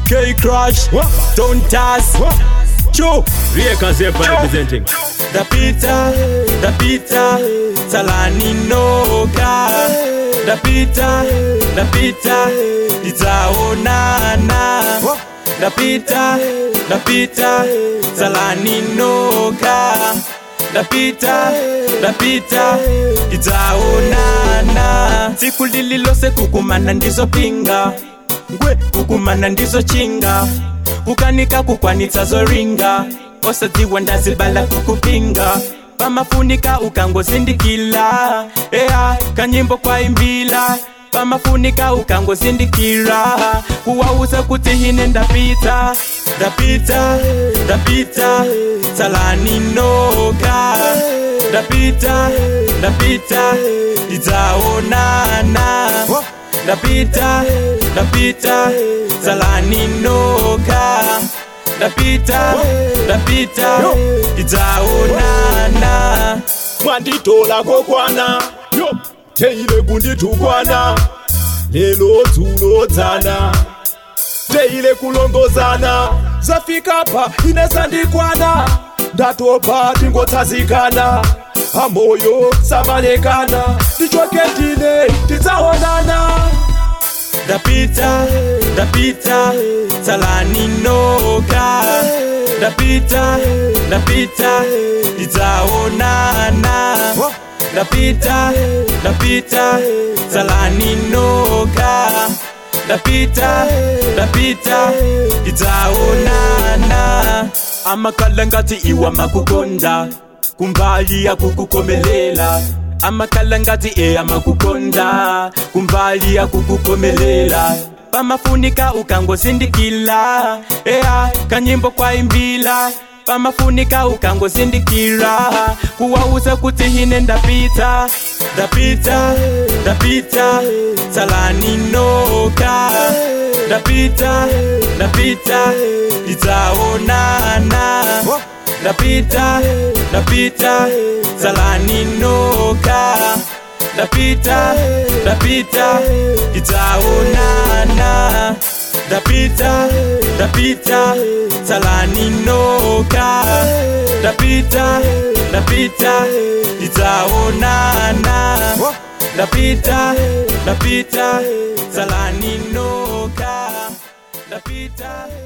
K Crash, Don't Task, Cho, Rieka Zepa representing. Dapita, Dapita, Salani Noka, Dapita, Dapita, Itaonana, Dapita, Dapita, Salani Noka, Dapita, Dapita, Itaonana. Siku lililose kukumana ndizo pinga, ngwe kukumana ndizo chinga, kukanika kukwanitsa zoringa, osadziwa ndazibala kukupinga pamafunika ukangozindikila ea kanyimbo kwaimbila pamafunika ukangozindikira kuwauza kuti hine ndapita ndapita ndapita salani noka ndapita ndapita idzaonana ndapita ndapita salani noka ndapita ndapita idzaonana mwanditola kokwana yo teile kunditukwana lelo dzulo dzana teile kulongozana zafika pa inesandikwana ndatopa tingotsazikana pamoyo samalekana tichoke tine tidzaonana ndapita ndapita salani noka ndapita ndapita idzaonana ndapita ndapita salani noka ndapita ndapita idzaonana amakhala ngati iwa makukonda kumbali ya kukukomelela amakhala ngati eya makukonda kumbali ya kukukomelela pamafunika ukangozindikila eya kanyimbo kwaimbila pamafunika ukangozindikira kuwauza kuti hine ndapita ndapita ndapita salani noka ndapita ndapita idzaonana ndapita ndapita salani noka ndapita ndapita idzaonana ndapita ndapita salani noka ndapita ndapita idzaonana ndapita ndapita salani noka ndapita